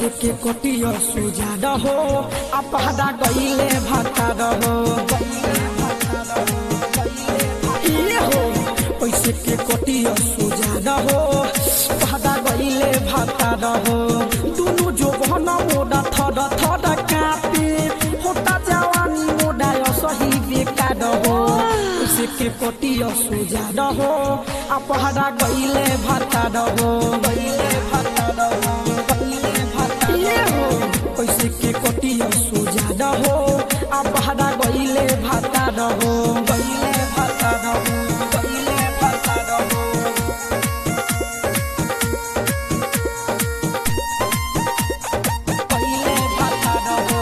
पैसे के कटिया सुजा रहो आ पहदा गईले भाता रहो ये हो पैसे के कटिया सुजा रहो पहदा गईले भाता रहो दुनु जो बहना मोड़ा थड थड कापे होता जवानी मोड़ा सही बेकार हो पैसे के कटिया सुजा रहो आ पहदा गईले भाता रहो गईले भाता रहो गईले भाता ये हो पैसे के कटिया सुजा रहो आ पहदा गईले भाता रहो गईले भाता रहो गईले भाता रहो गईले भाता रहो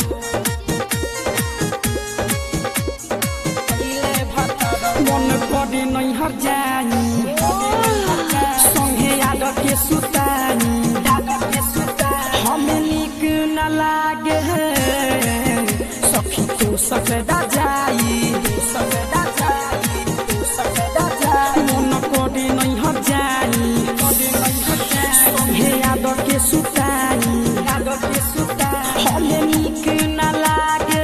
मन करे नहीं हर जानी संगे याद के सुतानी हमें निक न लागे सखी तो सकदा जाई सकदा जाई सकदा जाई मन करे नहीं हर जानी संगे याद के सुतानी याद के सुतानी हमें निक न लागे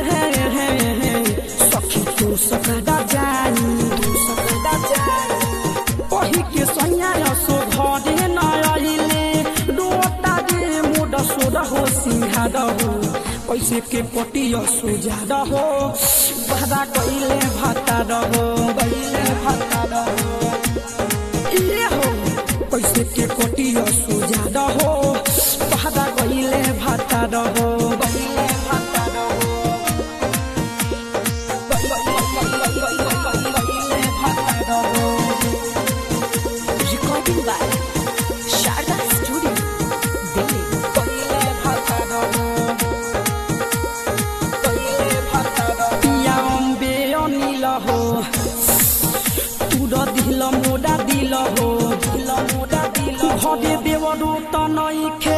सखी तो सकदा जाई सकदा जाई पही के सैया सो घरे न आइले रोता दे मोड सोड हो सिंहार हो पैसे के पटिया सोजा रहो बहरा गईले भाता रहो गईले भाता रहो ये हो पैसे के पटिया सोजा रहो बहरा गईले भाता रहो गईले भाता रहो गईले भाता रहो Recording by Sharda Studio, Delhi. गईले भाता रहो गईले भाता रहो पिया अम्बे अनिल हो तुर दिल मोडा दिल हो दिल मोडा दिल घरे देवरो त नै खे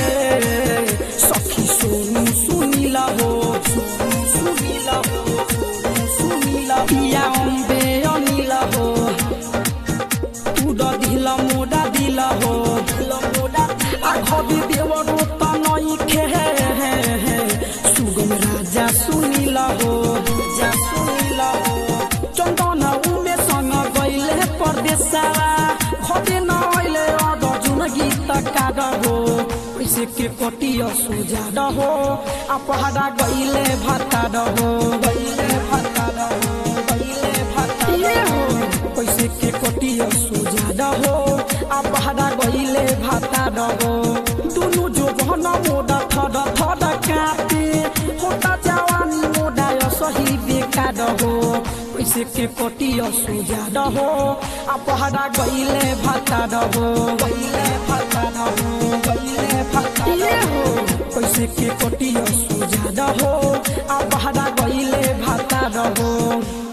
सखी सोनु सुनिल हो सोनु सुनिल हो सोनु सुनिल पिया अम्बे अनिल हो तुर दिल मोडा दिल हो दिल मोडा आ घरे देवरो त नै खे सुगम राजा सुनिल हो राजा सुनिल हो चन्दन उमे सँग गइले परदेशवा घटे नहिले अद जुन गीत काग हो पैसे के कटिया सुजा रहो आ पहाड़ा गइले भाता रहो गइले भाता रहो गइले भाता ये हो पैसे के कटिया सुजा रहो आ पहाड़ा गइले भाता रहो दुनु जो बहन मोडा थड थड कापे होता जवानी मोडा सही बेकार हो पैसे के कटिया सुजा रहो आ पहाड़ा गइले भाता रहो गइले भाता रहो गइले भाता ये हो पैसे के कटिया सुजा रहो आ पहाड़ा गइले भाता रहो